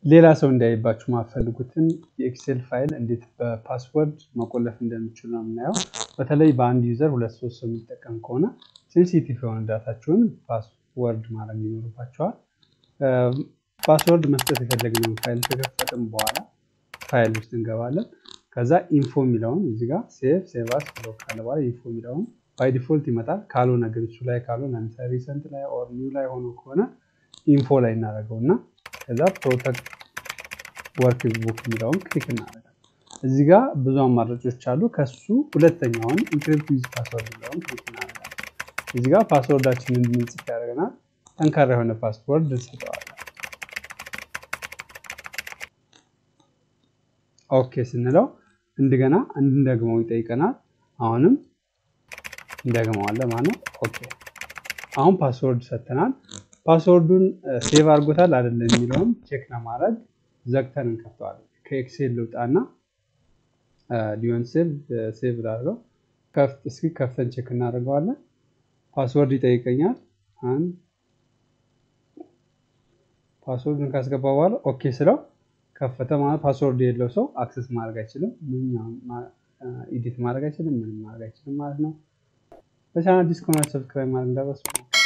ሌላ ሰው እንዳይባችሁ ማፈልጉትን የኤክሴል ፋይል እንዴት በፓስወርድ መቆለፍ እንደሚችሉ ነው የምናየው። በተለይ በአንድ ዩዘር ሁለት ሶስት ሰው የሚጠቀም ከሆነ ሴንሲቲቭ የሆነ ዳታችሁን ፓስወርድ ማድረግ ይኖርባቸዋል። ፓስወርድ መስጠት የፈለግነውን ፋይል ከከፈትም በኋላ ፋይል ውስጥ እንገባለን። ከዛ ኢንፎ የሚለውን እዚህ ጋር ሴቭ ሴቫስ ብሎ ካለ በኋላ ኢንፎ የሚለውን ባይ ዲፎልት ይመጣል። ካልሆነ ግን እሱ ላይ ካልሆነ ለምሳሌ ሪሰንት ላይ ኦር ኒው ላይ ሆኖ ከሆነ ኢንፎ ላይ እናደርገው እና ከዛ ፕሮቴክት ወርክ ቡክ የሚለውን ክሊክ እናደርጋለን። እዚህ ጋር ብዙ አማራጮች አሉ። ከሱ ሁለተኛውን ኢንክሪፕት ዊዝ ፓስወርድ የሚለውን ክሊክ እናደርጋለን። እዚህ ጋር ፓስወርዳችንን እንድንጽፍ ያደርገናል። ጠንካራ የሆነ ፓስወርድ እንሰጠዋለን። ኦኬ ስንለው እንደገና እንድንደግመው ይጠይቀናል። አሁንም እንደግመዋለን ማለት ነው። ኦኬ አሁን ፓስወርድ ሰጥተናል። ፓስወርዱን ሴቭ አድርጎታል አይደለም የሚለውን ቼክ ለማድረግ ዘግተን እንከፍተዋለን። ከኤክሴል ልውጣና ሊሆን ሴቭ ሴቭ ላድርገው ከፍት እስኪ ከፍተን ቼክ እናደርገዋለን። ፓስወርድ ይጠይቀኛል። አንድ ፓስወርዱን ካስገባ በኋላ ኦኬ ስለው ከፈተ ማለት ፓስወርድ የሌለው ሰው አክሰስ ማድረግ አይችልም። ኢዲት ማድረግ አይችልም። ምንም ማድረግ አይችልም ማለት ነው። በቻናል ዲስኮና ሰብስክራይብ ማድረግ እንዳትረሱ።